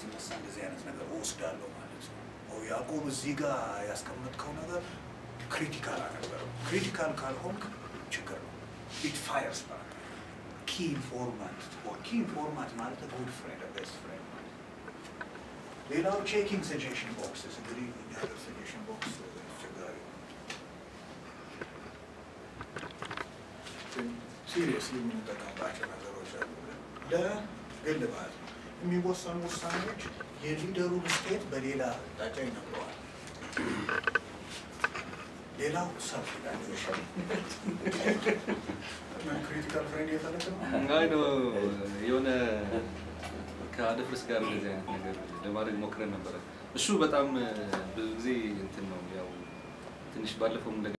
ሲነሳ እንደዚህ አይነት ነገር ወስዳለሁ ማለት ነው። ኦ ያዕቆብ እዚህ ጋር ያስቀመጥከው ነገር ክሪቲካል አልነበረም። ክሪቲካል ካልሆንክ ችግር ነው። ኢት ፋየርስ ማለት ነው። ኪ ኢንፎርማንት ኪ ኢንፎርማንት ማለት ጉድ ፍሬንድ ቤስት ፍሬንድ ማለት ነው። ሌላው ቼኪንግ ሰጀሽን ቦክስስ እንግዲህ እኛ ሀገር ሰጀሽን ቦክስ አስቸጋሪ ነው። ሲሪየስሊ የምንጠቀምባቸው ነገሮች አሉ። ለግል ማለት ነው የሚወሰኑ ውሳኔዎች የሊደሩን ስቴት በሌላ አቅጣጫ ይነግረዋል። ሌላው ሰልፍ ኢቫሉዌሽን ክሪቲካል ፍሬንድ የፈለግ ነው። አይ ነው የሆነ ከአደፍርስ ጋር እንደዚህ አይነት ነገር ለማድረግ ሞክረን ነበረ። እሱ በጣም ብዙ ጊዜ እንትን ነው ያው ትንሽ ባለፈው